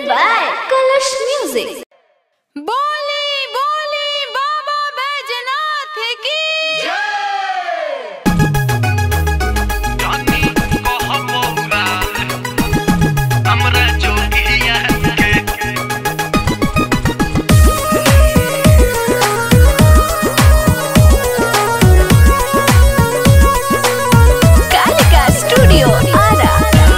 by Kalash Music. बोली बोली बाबा बैजनाथ की जानी कहबौरा हमरा जोगिया के Kalika Studio Ara.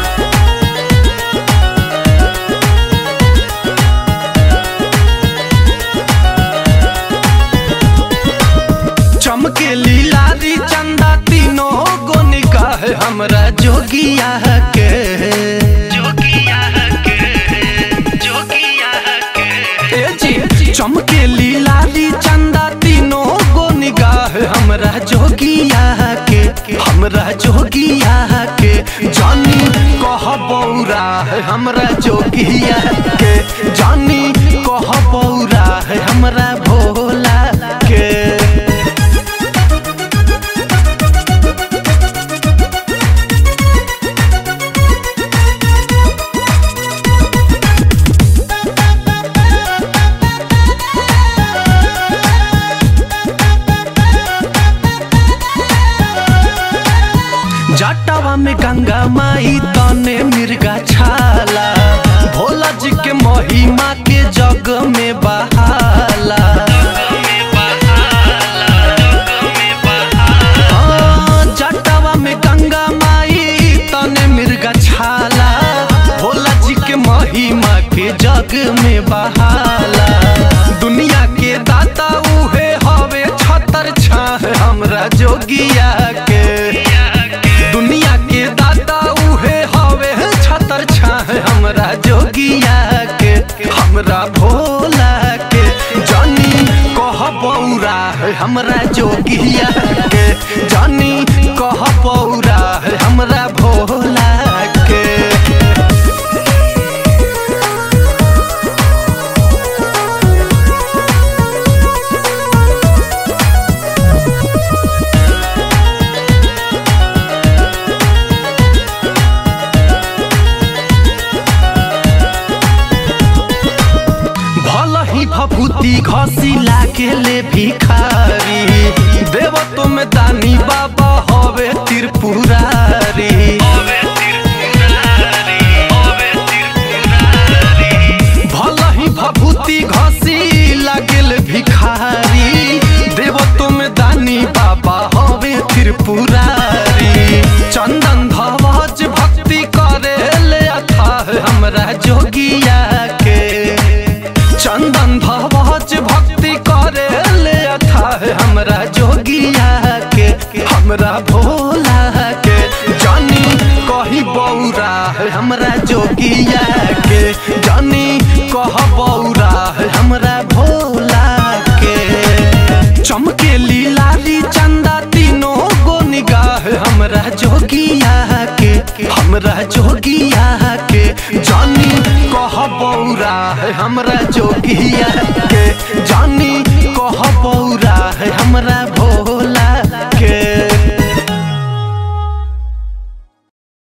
चमके लीलारी चंदा तीनों गो निकाह हमरा जोगिया के जोगिया के जोगिया के ए जी चमके लीलारी चंदा तीनों गो निगाह हमरा जोगिया के हमरा जोगिया के जानी कहबौरा हमरा जोगिया के जानी कहबौरा हमरा भोला के जटावा में गंगा माई तने मिर्गा छाला भोला जी के महिमा के जग में बहाला हाँ, जटावा में गंगा माई तने मिर्गा छाला भोला जी के महिमा के जग में बहाला दुनिया के दाता उहे हवे छतर छाह हमरा जोगिया के दुनिया के दाता उहे हवे छतर छाह हमरा जोगिया के हमरा भोला के जानी कह बौरा हमरा जोगिया के जानी कह बौरा हमरा भोला के भल ही भभूति घसी लागे ले भिखारी देव तुम दानी बाबा हवे त्रिपुरारी भल ही भभूति घसी लागेल भिखारी देव तुम दानी बाबा हवे त्रिपुरारी चंदन धवज भक्ति करे ले अथाह हमरा जोगिया के चंदन धवज भक्ति करे ले अथाह हमरा जोगिया के हमरा भोला के जानी कही बौरा हमरा जोगिया के जानी कह बौरा हमरा भोला के चमके लीलारी चंदा तीनों गो निगाह हमरा जोगिया के हमरा जोगिया के जानी कह बौरा हमरा जोगिया के जानी कह बौरा हमरा भोला के